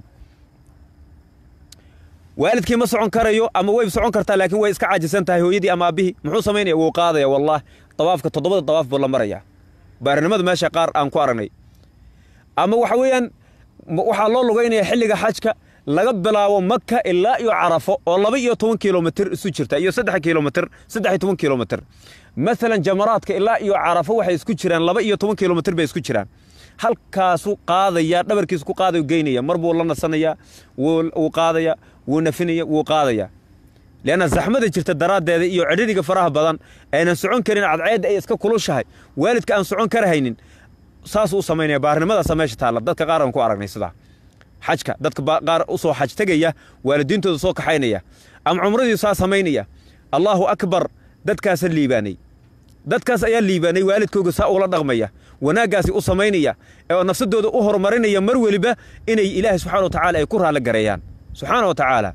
waalidkii ma socon karayo ama way socon kartaa laakiin way iska caajisan tahay hooyadii ama aabbihii muxuu samaynaya wuu qaadaya wallaah dawaafka toddobada dawaaf buu la maraya baarinimada meesha qaar aan ku aragnay ama waxa weeyaan waxaa loo lugaynaya xilliga xajka laga bilaabo maka ilaa iyo carafo oo laba iyo toban kilomitir isu jirta iyo saddex kilomitir saddex iyo toban kilomitir maalan jamaraadka ilaa iyo carafo waxay isku jiraan laba iyo toban kilomitir bay isku jiraan halkaasuu qaadaya dhabarkiisu ku qaadayo geynaya mar buu la nasanayaa wuu qaadaya wuu nafinaya wuu qaadaya leanna zaxmada jirta daraaddeeda iyo cidhiriga faraha badan aynan socon karin cadceedda ay iska kulushahay waalidka aan socon karahaynin saasuu u samaynaya baarnimadaasa meesha taalla dadka qaar aan ku aragnay sidaa xajka dadka qaar u soo xaj tegaya waalidiintooda soo kaxaynaya ama cumradii saa samaynaya allaahu akbar dadkaasa liibaanay dadkaas ayaa liibaanay waalidkooga saa ula dhaqmaya wanaaggaasi u samaynaya oo nafsadooda u horumarinaya mar weliba inay ilaahay subxana wa tacala ay ku raalli gareeyaan subxaana wa tacaala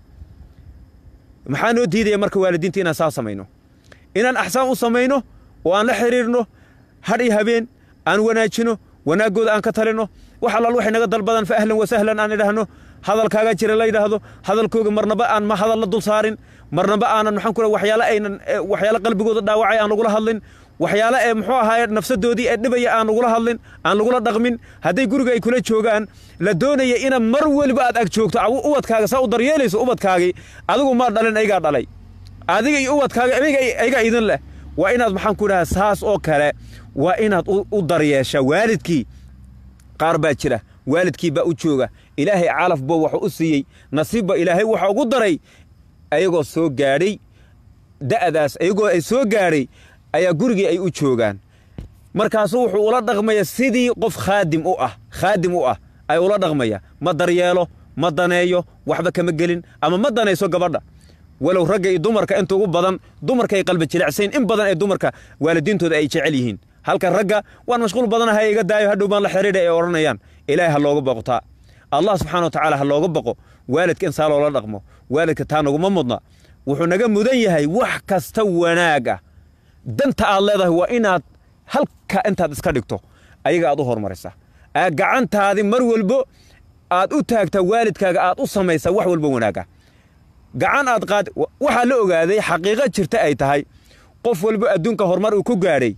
maxaa noo diidaya marka waalidiinta inaan saa samayno inaan axsaan u samayno oo aan la xidhiirno hadh iyo habeen aan wanaajino wanaaggooda aan ka talinno wax allaal waxay naga dalbadan fa ahlan wa sahlan aan idhaahno hadalkaaga jira la yidhaahdo hadalkooga marnaba aan ma hadal la dul saarin marnaba aanan maxaan ku waxyaale aynan waxyaale qalbigooda dhaawacay aan lagula hadlin waxyaale ee muxuu ahaaye nafsadoodii ee dhibaya aan lagula hadlin aan lagula dhaqmin hadday guriga ay kula joogaan la doonaya ina mar weliba aad ag joogto ubadkaaga saa u daryeelayso ubadkaagii adigu maa dhalin aygaa dhalay adiga iyo ubadkaaga aygaa idin leh waa inaad maxaan ku idhaha saas oo kale waa inaad u daryeesha waalidkii qaar baa jira waalidkii baa u jooga ilaahay calafba waxuu u siiyey nasiibba ilaahay waxa ugu daray ayagoo soo gaadhay da'daas ayagoo ay soo gaadhay ayaa gurigii ay u joogaan markaasu wuxuu ula dhaqmaya sidii qof khaadim u ah khaadim u ah ay ula dhaqmaya ma daryeelo ma daneeyo waxba kama gelin ama ma danayso gabadha walow ragga iyo dumarka inta ugu badan dumarka ay qalbi jilicsayn in badan ee dumarka waalidiintooda ay jecel yihiin halka ragga waan mashquul badanahay iga daayo hadhow baan la xidhiidha ay odhanayaan ilaahay ha looga boqotaa allah subxana wa tacaala ha looga boqo waalidka in saa loola dhaqmo waalidka taa naguma mudna wuxuu naga mudan yahay wax kasta wanaag ah danta aad leedahay waa inaad halka intaad iska dhigto ayaga aad u hormarisa gacantaadi mar walbo aad u taagtaa waalidkaaga aad u samaysaa wax walba wanaaga gacan aad qaad waxaa la ogaaday xaqiiqo jirta ay tahay qof walbo adduunka horumar uu ku gaadhay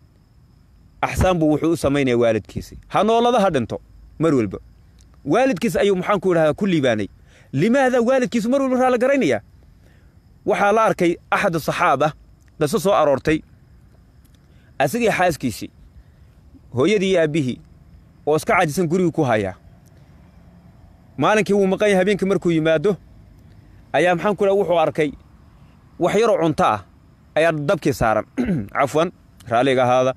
axsaan buu wuxuu u samaynaya waalidkiisi ha noolada ha dhinto mar walba waalidkiis ayuu maxaanku idhahdaa ku liibaanay limaada waalidkiisu mar walba raala garaynaya waxaa la arkay axad saxaaba qiso soo aroortay asigii xaaskiisii hooyadii iyo aabbihii oo iska cajisan gurigii ku hayaa maalinkii wuu maqan yahay habeenkii markuu yimaado ayaa maxaan ku dhaha wuxuu arkay wax yaroo cunto ah ayaa dabkii saaran cafwan raalliga ahaada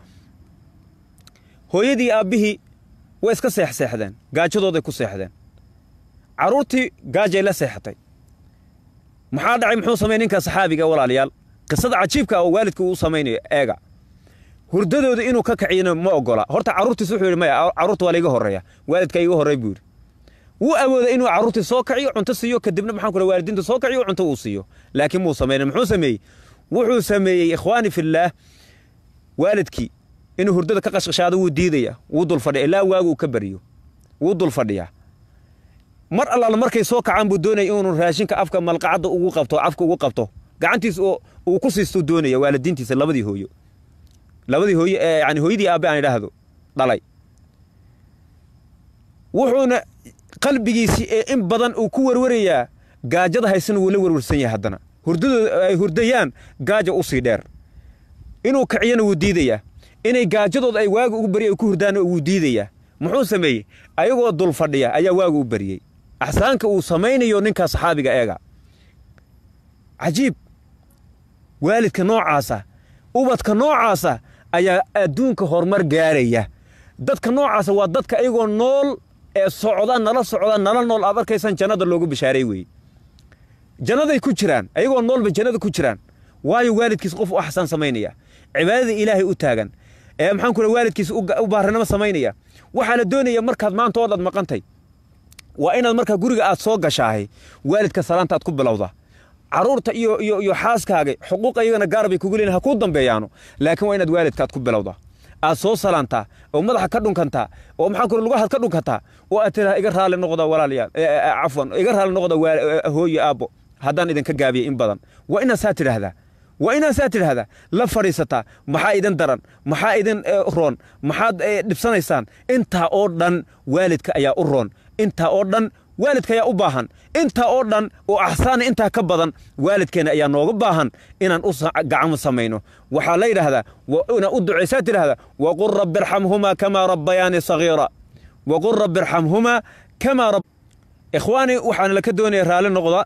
hooyadii aabbihii way iska seexseexdeen gaajadooday ku seexdeen carruurtii gaajay la seexatay maxaa dhacay muxuu samay ninka saxaabiga walaalayaal qisada cajiibka oo waalidka uu samaynayo eega hurdadooda inuu ka kaciyana ma ogola horta carruurtiis wuxuu yidhi maya carruurta waa laiga horreeya waalidka iga horrey buu yidhi wuu awooda inuu carruurtii soo kaciyo cunto siiyo kadibna maxaan ku waalidiinta soo kaciyo cunto uu siiyo laakiin muu samayna muxuu sameeyey wuxuu sameeyey ikhwaani fillaah waalidkii inuu hurdada ka qashqashaado wuu diidaya wuu dul fadhiya ilaa waagu uu ka bariyo wuu dul fadhiyaa mar allaala markay soo kacaan buu doonaya inuu raashinka afka malqacadda ugu qabto afka ugu qabto gacantiis uu ku siistuu doonaya waalidiintiisa labadii hooyo labadii hooyo ee yani hooyadii aabbe aan idhaahdo dhalay wuxuuna qalbigiisii ee in badan uu ku warwarayaa gaajada haysana wuu la warwarsan yahay haddana hurdadooda ay hurdayaan gaaja u sii dheer inuu kaciyana wuu diidayaa inay gaajadooda ay waaga ugu barya ay ku hurdaana wuu diidayaa muxuu sameeyey ayagoo dul fadhiya ayaa waagu u bariyey axsaanka uu samaynayo ninkaa saxaabiga eega cajiib waalidka noocaasa ubadka noocaasa ayaa adduunka horumar gaaraya dadka noocaasa waa dadka ayagoo nool ee socda nala socda nala nool aad arkaysaan jannada loogu bishaaray weeye jannaday ku jiraan ayagoo noolba jannada ku jiraan waayo waalidkiis qof u axsaan samaynaya cibaadada ilaahay u taagan ee maxaan ku waalidkiis u baarinimo samaynaya waxaa la doonaya markaad maanta oo dhan maqantay waa inaad markaa guriga aad soo gashaahay waalidka salaanta aad ku bilowda caruurta iyo iyo iyo xaaskaaga xuquuq ayagana gaar bay kugu leeyihin ha kuu dambeeyaano laakiin waa inaad waalidka aad ku bilowda aad soo salaantaa oo madaxa ka dhunkantaa oo maxaan ku lugahaad ka dhunkantaa oo aad tiraa iga raali noqda walaalayaal cafwan iga raali noqda hooye aabbo haddaan idinka gaabiyey in badan waa inaad saa tidhaahdaa waa inaad saa tidhaahdaa la fadhiisataa maxaa idin daran maxaa idin roon maxaad dhibsanaysaan intaa oo dhan waalidka ayaa u roon intaa oo dhan waalidka ayaa u baahan intaa oo dhan oo axsaana intaa ka badan waalidkeenna ayaa nooga baahan inaan u gacmo samayno waxaa la yidhaahdaa inaad u ducaysaa tidhahdaa waqul rabbi irxamhumaa kamaa rabbayaani sagiira waqul rabbi irxamhumaa kamaa rab ikhwaani waxaan laka doonaya raalli noqda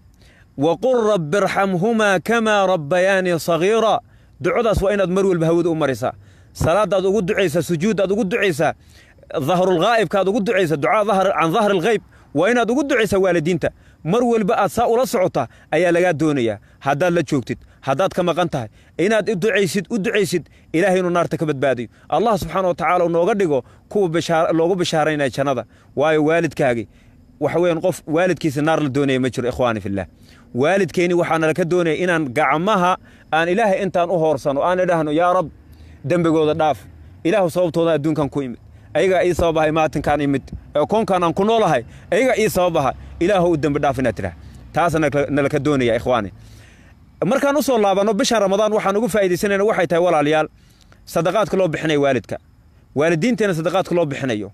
waqul rabbi irxamhumaa kamaa rabbayaani sagiira ducadaas waa inaad mar walba hawada u marisaa salaadaad ugu ducaysaa sujuuddaad ugu ducaysaa dahrulghaa'ibka aad ugu ducaysa ducaa can dahri alghayb waa inaad ugu ducaysaa waalidiinta mar walba aad saa ula socota ayaa lagaa doonayaa haddaad la joogtid haddaad ka maqan tahay inaad uducaysid u ducaysid ilaahay inuu naarta ka badbaadiyo allah subxaana wa tacala uu nooga dhigo kuwa loogu bishaaraynaya jannada waayo waalidkaagi waxa weeyaan qof waalidkiisa naar la doonaya ma jiro ikhwaani fillah waalidkeenni waxaana laka doonaya inaan gacmaha aan ilaahay intaan u hoorsano aan idhaahno yaa rab dembigooda dhaaf ilaahu sababtooda adduunkan ku imid ayagaa ii sababahay maatinkaan imid koonkaan aan ku noolahay ayagaa ii sababaha ilaahu u dembi dhaaf inaad tidhah taasa nalaka doonaya ikhwaani markaan u soo laabanno bishan ramadaan waxaan ugu faa'iidaysanayna waxay tahay walaalayaal sadaqaadka loo bixinayo waalidka waalidiinteenna sadaqaadka loo bixinayo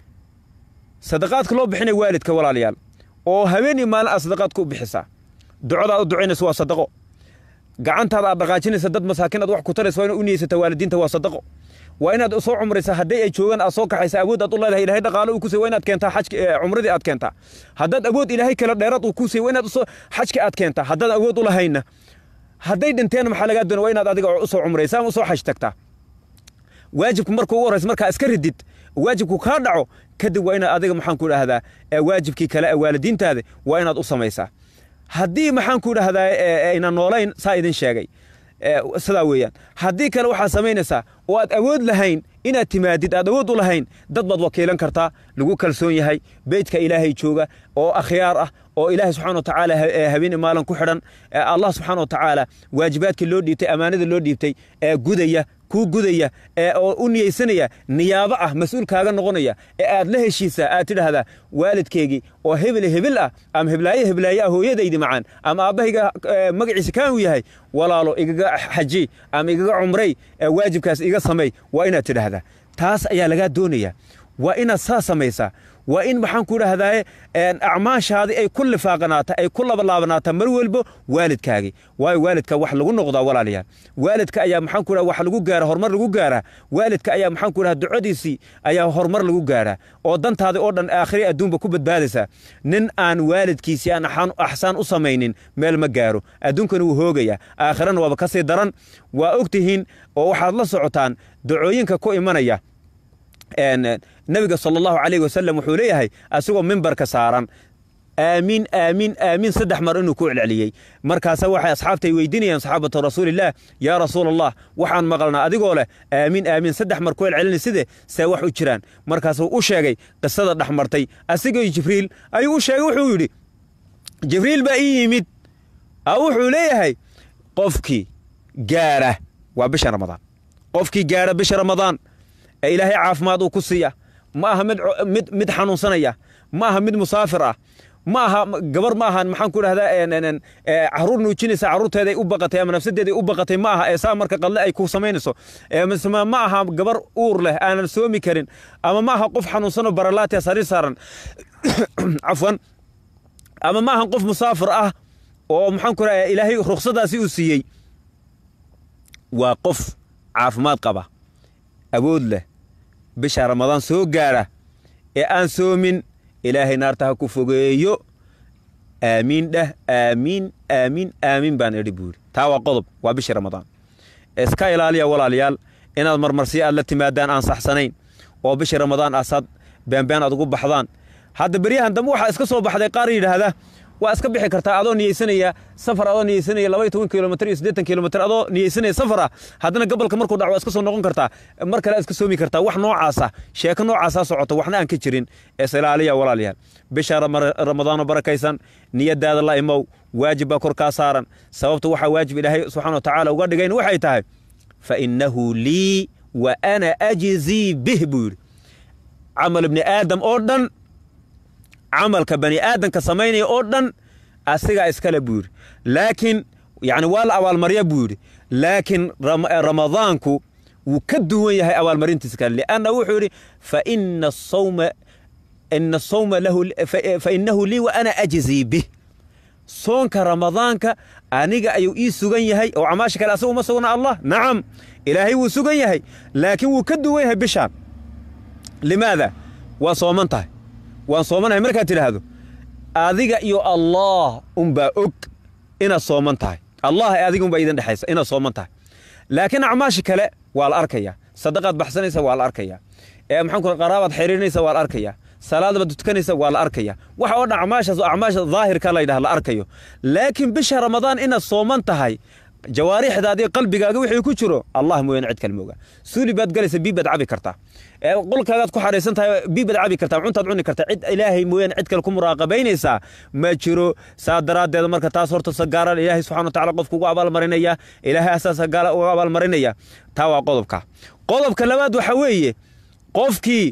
sadaqaadka loo bixinayo waalidka walaalayaal oo habeenii maalin aad sadaqaadka u bixisaa ducadaad u ducaynaysa waa sadaqo gacantaada aad dhaqaajinaysa dad masaakiin aad wax ku taraysa waa inaad u niyeysata waalidiinta waa sadaqo waa inaad soo cumraysa hadday ay joogaan aad soo kaxaysa awood aad u leedahay ilahay dhaqaalo uu ku siy waa inaad keentaa xajki cumradii aad keentaa haddaad awood ilaahay kale dheeraad uu ku siy waa inaad usoo xajki aad keentaa haddaad awood u lahaynna hadday dhinteen maxaa lagaa doona waa inaad adiga usoo cumraysa ama usoo xaj tagtaa waajibku marka ugu horraysa markaa iska ridid waajibku kaa dhaco kadib waa inaad adiga maxaan ku idhaahdaa waajibkii kale ee waalidiintaada waa inaad u samaysaa haddii maxaan ku idhaahdaa ayna noolayn saa idin sheegay sidaa weeyaan haddii kale waxaad samaynaysaa oo aad awood lahayn inaad timaadid aad awood u lahayn dad baad wakiilan kartaa lagu kalsoon yahay beydka ilaahay jooga oo akhyaar ah oo ilaahay subxana wa tacaala habeen maalin ku xidhan allah subxaana wa tacaala waajibaadkii loo dhiibtay ammaanada loo dhiibtay ee gudaya kuu gudaya ee oo u niyeysanaya niyaabo ah mas-uul kaaga noqonaya ee aad la heshiisaa aad tidhaahdaa waalidkeygii oo hebel hebel ah ama heblaaye heblaaye ah hooyadaydi macaan ama aabbahayga magaciisa kaan uu yahay walaalo igaga xaji ama igaga cumray waajibkaas iga samey waa inaad tidhaahdaa taas ayaa lagaa doonaya waa inaad saa samaysaa waa in maxaan ku idhaahdaa acmaashaadii ay ku lifaaqanaata ay ku labalaabanaataa mar walbo waalidkaagii waayo waalidka wax lagu noqdaa walaalayaal waalidka ayaa maxaan ku wax lagu gaara horumar lagu gaaraa waalidka ayaa maxaan ku dhaha ducadiisii ayaa horumar lagu gaaraa oo dantaadi oo dhan aakhiri adduunba ku badbaadaysaa nin aan waalidkiisii aan axsaan u samaynin meel ma gaaro adduunkana wuu hoogayaa aakhirana waaba ka sii daran waa ogtihiin oo waxaad la socotaan ducooyinka ku imanaya nabiga sal allahu calayh wasalam wuxuu leeyahay asigoo mimbarka saaran aamiin aamiin aamiin saddex mar inuu ku celceliyey markaasa waxay asxaabtay weydiinayaan saxaabatu rasuulillaah yaa rasuul allah waxaan maqalnaa adigoo leh aamiin aamiin saddex mar ku celcelinay side see wax u jiraan markaasuu u sheegay qisada dhex martay asigoo jibriil ayuu u sheegay wuxuu yidhi jibriil baa ii yimid wuxuu leeyahay qofkii gaara waa bisha ramadaan qofkii gaara bisha ramadaan ee ilaahay caafimaad uu ku siiya ma aha mid mid mid xanuunsanaya ma aha mid musaafir ah ma aha gabar ma ahan maxaan ku dhahdaa caruur nuujinaysa carruurteeday u baqatay ama nafsadeeday u baqatay ma aha ee saa marka qadle ay ku samaynayso ma aha gabar uur leh aanan soomi karin ama ma aha qof xanuunsanoo baralaatiya sariir saaran cafwan ama ma ahan qof musaafir ah oo maxaan ku dhahaa ilaahay ruksadaasi uu siiyey waa qof caafimaad qaba awood leh bisha ramadaan soo gaara ee aan soomin ilaahay naarta ha ku fogeeyo aamiin dheh aamiin aamiin aamiin baan idhi buu yidhi taa waa qodob waa bishii ramadaan iska ilaaliya walaalayaal inaad marmarsiyo aad la timaadaan aan saxsanayn oo bishii ramadaan asaad beenbeen aad ugu baxdaan hadda beryahan dambe waxaa iska soo baxday qaar yidhaahda waa iska bixi kartaa adoo niyeysanaya safar adoo niyeysanaya laba iyo toban kilomitr iyo siddeetan kilomitr adoo niyeysanaya safar ah haddana gobolka markuu dhaco waa iska soo noqon kartaa mar kale iska soomi kartaa wax noocaasa sheeko noocaasaa socota waxna aan ka jirin ees ilaaliya walaalayaal bisha ramadaanoo barakaysan niyadaada la imow waajib baa kor kaa saaran sababta waxaa waajib ilaahay subxana wa tacaala uga dhigayn waxay tahay fa innahu lii wa ana ajzii bih buu yidhi camal ibni aadam oo dhan camalka bani aadamka samaynaya oo dhan asigaa iskale buu yidhi laakiin yani waa la abaalmarya buu yidhi laakiin ramadaanku wuu ka duwan yahay abaalmarintiisa kale lianna wuxuu yidhi faina asawma ina asawma lahu fainahu lii wa ana ajzii bih soonka ramadaanka aniga ayuu ii sugan yahay oo camaasha kale asaga uma sugna allah nacam ilaahay wuu sugan yahay laakiin wuu ka duwan yahay bishaan limaada waa sooman tahay waan soomanahay markaad tidhaahdo adiga iyo allah unbaa og inaad sooman tahay allah adiga unbaa idin dhexaysa inaad sooman tahay laakiin acmaashi kale waa la arkayaa sadaqaad baxsanaysa waa la arkayaa ee maxaan ku qaraabaad xiriirinaysa waa la arkayaa salaadabaad tukanaysa waa la arkaya waxa oo dhan acmaashaas oo acmaasha daahirka la yidhaha la arkayo laakiin bisha ramadaan inaad sooman tahay jawaarixdaadii qalbigaaga wixii ku jiro allah mooyaane cid kale mooga suuli baad galaysa bii baad cabi kartaa qolkaagaad ku xaraysan tahay bii baad cabi kartaa cuntaad cuni kartaa cid ilaahay mooyaane cid kale ku muraaqabaynaysaa ma jiro saa daraaddeed marka taas horta sagaara ilaahay subxana wa tacala qofku ugu abaalmarinaya ilaahay asaa sagaala uga abaalmarinaya taa waa qodobka qodobka labaad waxa weeye qofkii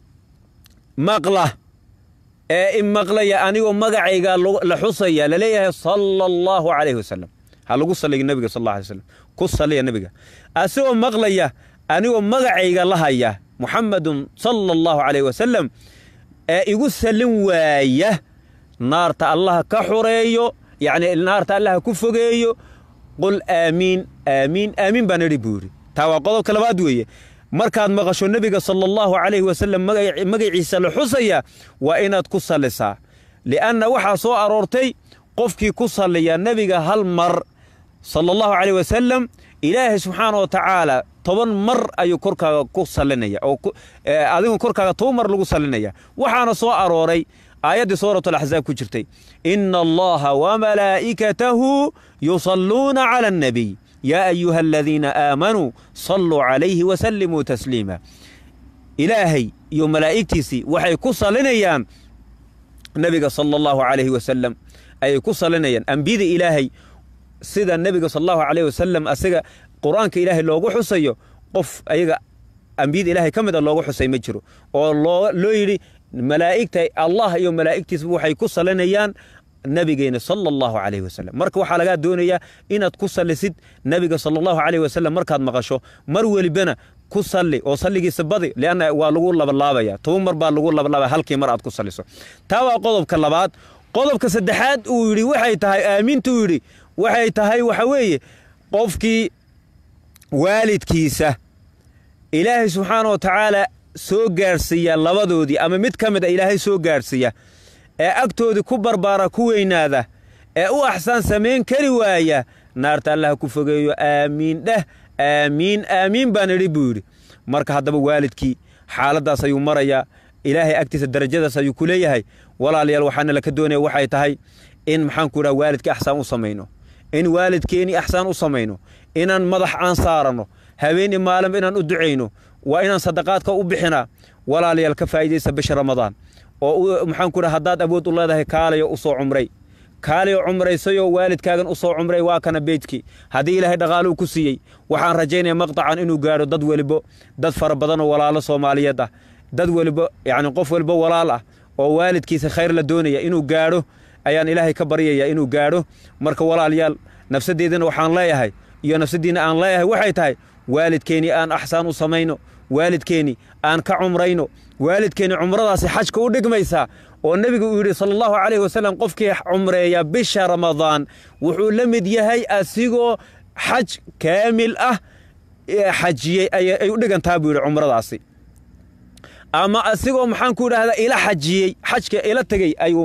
maqla ee imaqlaya anigoo magacayga la xusaya laleeyahay sala allahu calayhi wasalam ha lagu saliga nebiga sal alla alay slam ku saliya nebiga asigoo maqlaya anigoo magacayga la haya muxamadun sala allahu calayhi wasalam ee igu salin waaya naarta allaha ka xureeyo yacni naarta allaha ku fogeeyo qul aamiin aamiin aamiin baan idhi buu yidhi taa waa qodobka labaad weeye markaad maqasho nebiga sala allahu calayhi wasalam magaciisa la xusaya waa inaad ku sallisaa li'anna waxaa soo aroortay qofkii ku salliya nebiga hal mar sala allahu calayh wasalam ilaahay subxaana wa tacaala toban mar ayuu korkaaga ku sallinaya oo adigu korkaaga toban mar lagu sallinaya waxaana soo arooray aayaddii suuratu alaxzaab ku jirtay ina allaha wamalaa'ikatahu yusalluuna cala annabiy yaa ayuha aladiina aamanuu salluu calayhi wasallimuu tasliima ilaahay iyo malaa'igtiisii waxay ku sallinayaan nebiga sala allahu calayhi wasalam ayay ku sallinayaan ambiyada ilaahay sida nebiga sala allahu calayhi wasalam asiga qur-aanka ilaahay loogu xusayo qof ayaga ambiyada ilaahay ka mid a loogu xusay ma jiro oo loo loo yidhi malaa'igta allah iyo malaa'igtiisba waxay ku sallinayaan nabigeena sala allahu calayhi wasalam marka waxaa lagaa doonayaa inaad ku sallisid nebiga sala allahu calayhi wasalam markaad maqasho mar welibana ku salli oo salligiisa badi lianna waa lagu labalaabaya toban mar baa lagu labalaabaya halkii mar aad ku salliso taa waa qodobka labaad qodobka saddexaad uu yidhi waxay tahay aaminta uu yidhi waxay tahay waxa weeye qofkii waalidkiisa ilaahay subxaana wa tacaala soo gaadhsiiya labadoodii ama mid ka mid a ilaahay soo gaadhsiiya ee agtoodii ku barbaara ku weynaada ee u axsaan samayn kari waaya naarta allaha ku fogeeyo aamiin dheh aamiin aamiin baan idhi buu yidhi marka haddaba waalidkii xaaladdaas ayuu marayaa ilaahay agtiisa darajadaas ayuu ku leeyahay walaalayaal waxaana laka doonaya waxay tahay in maxaanku idhaha waalidkii axsaan u samayno in waalidkeennii axsaan u samayno inaan madax aan saaranno habeen i maalinba inaan u ducayno waa inaan sadaqaadka u bixinaa walaalayaal ka faa'iidaysa bisha ramadaan oo maxaan ku dhaha haddaad awood u leedahay kaalayo u soo cumray kaalayo cumraysayoo waalidkaagan u soo cumray waa kana beydkii haddii ilaahay dhaqaaluu ku siiyey waxaan rajaynaya maqtacan inuu gaadho dad welibo dad fara badanoo walaalo soomaaliyeed ah dad welibo yacni qof welibo walaal ah oo waalidkiisa khayr la doonaya inuu gaadho ayaan ilaahay ka baryaya inuu gaadho marka walaalayaal nafsaddeedana waxaan leeyahay iyo nafsaddiinna aan leeyahay waxay tahay waalidkeennii aan axsaan u samayno waalidkeennii aan ka cumrayno waalidkeenni cumradaasi xajka u dhigmaysaa oo nebigu uu yidhi sala allahu calayhi wasalam qofkii cumreeya bisha ramadaan wuxuu la mid yahay asigoo xaj kaamil ah xajiyey ay u dhigantaa buu yidhi cumradaasi ama asigoo maxaan ku idhahdaa ila xajiyey xajka ila tegey ayuu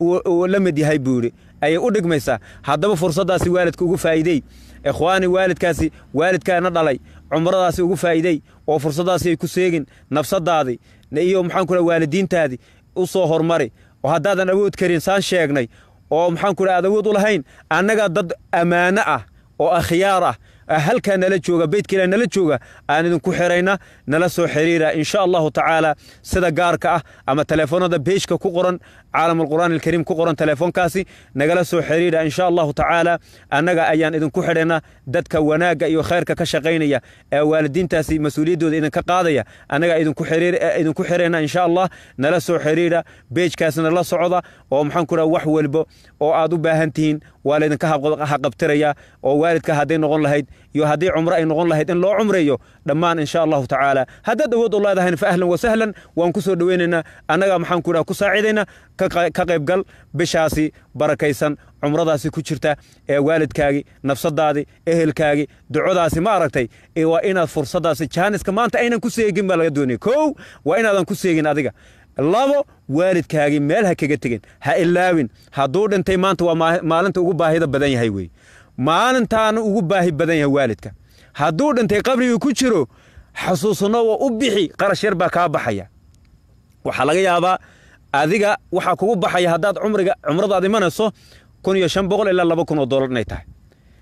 la mid yahay buu yidhi ayay u dhigmaysaa haddaba fursaddaasi waalidka ugu faa'iidey ikhwaani waalidkaasi waalidkaana dhalay cumradaasi ugu faa'iidey oo fursaddaasi ay ku seegin nafsadaadii iyo maxaan ku dhaha waalidiintaadii u soo hormari oo haddaadan awood karin saan sheegnay oo maxaan ku dhaha aad awood u lahayn annaga dad ammaano ah oo akhyaar ah halkaa nala jooga beydka ilah nala jooga aan idinku xirayna nala soo xiriira insha allahu tacaala sida gaarka ah ama teleefoonada beejka ku qoran caalam alqur'aan alkariim ku qoran teleefoonkaasi nagala soo xiriira insha allahu tacaala annaga ayaan idinku xidhayna dadka wanaagga iyo khayrka ka shaqaynaya ee waalidiintaasi mas-uuliyaddooda idinka qaadaya annaga idinku xirayna insha allah nala soo xiriira beejkaasna la socda oo maxaan ku dhaha wax walbo oo aad u baahan tihiin waa laydinka haqabtiraya oo waalidka hadday noqon lahayd iyo haddii cumro ay noqon lahayd in loo cumreeyo dhammaan insha allahu tacaala haddaad awood u leedahayn fa ahlan wasahlan waan ku soo dhoweynaynaa annaga maxaan ku dhaha ku saaciidayna ka qaybgal bishaasi barakaysan cumradaasi ku jirta ee waalidkaagii nafsadaadii ehelkaagii ducodaasi ma aragtay waa inaad fursaddaasi jaaniska maanta aynan ku seegin baa laga doonaya kow waa inaadan ku seegin adiga labo waalidkaagii meel ha kaga tegin ha ilaawin hadduu dhintay maanta waa maalinta ugu baahida badan yahay wey maalintaana ugu baahi badan yahay waalidka hadduu dhintay qabrigii ku jiro xasuusno oo u bixi qarash yar baa kaa baxaya waxaa laga yaabaa adiga waxaa kugu baxaya haddaad cumriga cumradaad imanayso kun iyo shan boqol ilaa laba kun oo dollar inay tahay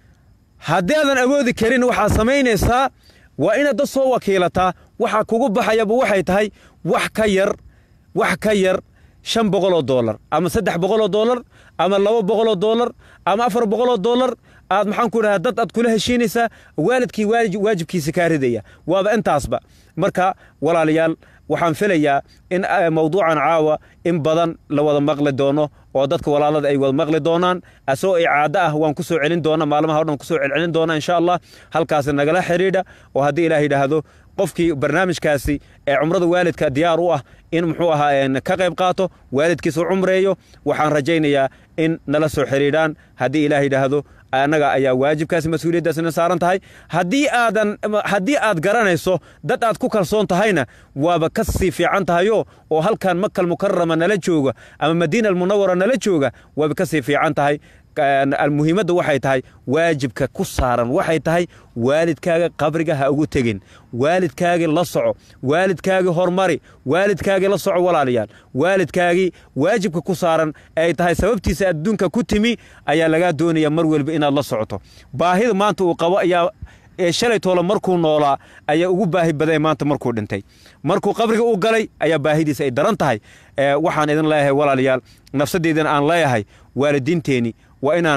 haddii aadan awoodi karin waxaad samaynaysaa waa inaad dad soo wakiilataa waxaa kugu baxayaba waxay tahay wax ka yar wax ka yar shan boqol oo dollar ama saddex boqol oo dollar ama laba boqol oo dollar ama afar boqol oo dollar aad maxaan ku dhahaa dad aad kula heshiinaysaa waalidkii waajibkiisa kaa ridaya waaba intaasba marka walaalayaal waxaan filayaa in mawduucan caawa in badan la wada maqli doono oo dadka walaalada ay wada maqli doonaan asagoo icaado ah waan ku soo celin doona maalmaha o dhan ku soo celcelin doona insha allah halkaasi nagala xidhiidha oo haddii ilaah yidhaahdo qofkii barnaamijkaasi ee cumrada waalidka diyaar u ah in muxuu ahaa ka qayb qaato waalidkiisa u cumreeyo waxaan rajaynayaa in nala soo xidhiidhaan haddii ilaah yidhaahdo annaga ayaa waajibkaasi mas-uuliyaddaasina saaran tahay haddii aadan haddii aad garanayso dad aad ku kalsoon tahayna waaba ka sii fiican tahayo oo halkan makal mukarama nala jooga ama madiina almunawara nala jooga waaba ka sii fiican tahay almuhiimadda waxay tahay waajibka ku saaran waxay tahay waalidkaaga qabriga ha ugu tegin waalidkaagii la soco waalidkaagii hormari waalidkaagii la soco walaalayaal waalidkaagii waajibka ku saaran ay tahay sababtiisa adduunka ku timi ayaa lagaa doonaya mar welba inaad la socoto baahida maanta uu qabo ayaa shalay toole markuu noolaa ayaa ugu baahi baday maanta markuu dhintay markuu qabriga u galay ayaa baahidiisa ay daran tahay waxaan idin leeyahay walaalayaal nafsadeedana aan leeyahay waalidiinteeni waa inaan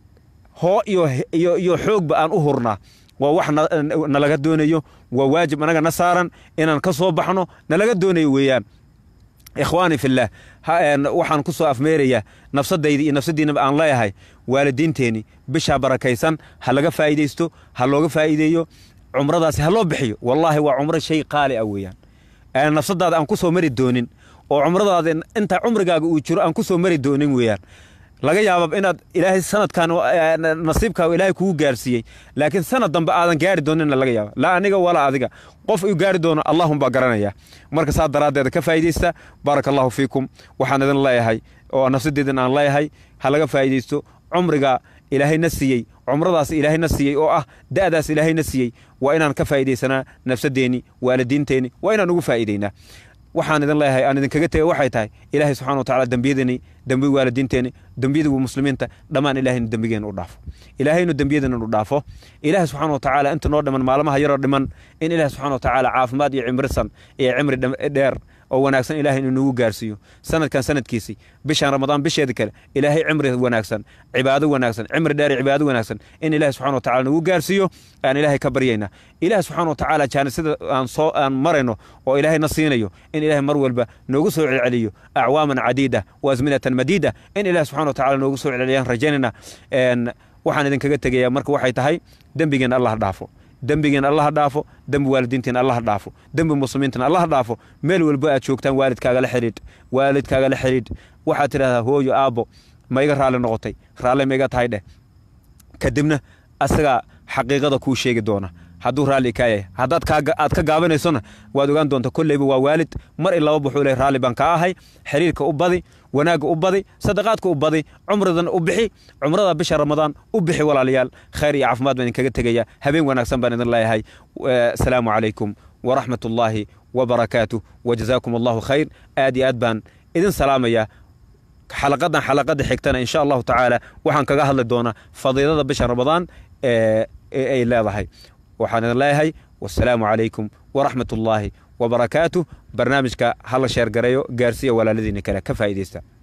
hoo iyo xoogba aan u hurnaa waa wax nalaga doonayo waa waajib anaga na saaran inaan ka soo baxno nalaga doonayo weeyaan ikhwaani fillaah waxaan ku soo afmeerayaa nafsadayda iyo nafsadiinaba aan leeyahay waalidiinteeni bishaa barakaysan ha laga faa'iidaysto ha looga faa'iideeyo cumradaasi ha loo bixiyo wallaahi waa cumro shay qaali ah weeyaan nafsadaada aan ku soo mari doonin oo cumradaada inta cumrigaaga uu jiro aan ku soo mari doonin weeyaan laga yaaba inaad ilaahay sanadkan nasiibkaaga ilaahay kugu gaarsiiyey laakiin sanad dambe aadan gaari doonina laga yaaba laa aniga walaa adiga qof uu gaari doono allahum baa garanaya marka saa daraaddeeda ka faa'iidaysta baaraka allahu fiikum waxaan idin leeyahay oo nafsadeedan aan leeyahay ha laga faa'iidaysto cumriga ilaahayna siiyey cumradaas ilaahayna siiyey oo ah da'daas ilaahayna siiyey waa inaan ka faa'iidaysanaa nafsadeenni waalidiinteenni waa inaan ugu faa'iidaynaa waxaan idin leeyahay aan idinkaga tegay waxay tahay ilaahay subxana wa tacala dembiyadeenni dembi waalidiinteeni dembiyada muslimiinta dhammaan ilahaynu dembigeena u dhaafo ilaahaynu dembiyadeena u dhaafo ilaahay subxana wa tacaala inta noo dhiman maalmaha yaroo dhiman in ilaahay subxana wa tacaala caafimaad iyo cimrisan iyo cimri dheer oo wanaagsan ilaahay inuu nagu gaarsiiyo sanadkan sanadkiisii bishaan ramadaan bisheeda kale ilaahay cimri wanaagsan cibaado wanaagsan cimri dheer iyo cibaado wanaagsan in ilaahay subxana wa tacala nagu gaarsiiyo aan ilaahay ka baryaynaa ilaahay subxana wa tacaala jaanisada aan soo aan marayno oo ilaahay na siinayo in ilaahay mar walba noogu soo celceliyo acwaaman cadiida wa asminatan madiida in ilaahay subxana wa tacala noogu soo celceliyaan rajaynayna waxaan idinkaga tegayaa marka waxay tahay dembigeena allah dhaafo dembigeena allah dhaafo dembi waalidiinteena allah dhaafo dembi muslimiintana allah dhaafo meel walba aad joogtaan waalidkaaga la xidhiidh waalidkaaga la xidhiidh waxaad tidhahdaa hooyo aabbo ma iga raalli noqotay raalle ma iga tahay dheh kadibna asagaa xaqiiqada kuu sheegi doona hadduu raalli kaa yahay haddaad aad ka gaabanaysona waad ogaan doonta kolleyba waa waalid mar in laba buxuu leh raalli baan kaa ahay xiriirka u badi wanaagga u badi sadaqaadka u badi cumradan u bixi cumrada bisha ramadaan u bixi walaalayaal khayr iyo caafimaad baan idinkaga tegaya habeen wanaagsan baan idin leeyahay asalaamu calaykum waraxmat ullaahi wabarakaatu wajazaakum allahu khayr aad iyo aad baan idin salaamaya xalaqadan xalaqada xigtana insha allahu tacaala waxaan kaga hadli doonaa fadiilada bisha ramadaan ee ay leedahay waxaan idin leeyahay wasalaamu calaykum waraxmat ullaahi wabarakaatu barnaamijka hala sheergareeyo gaarsiiya walaaladiina kale ka faa'iidaysta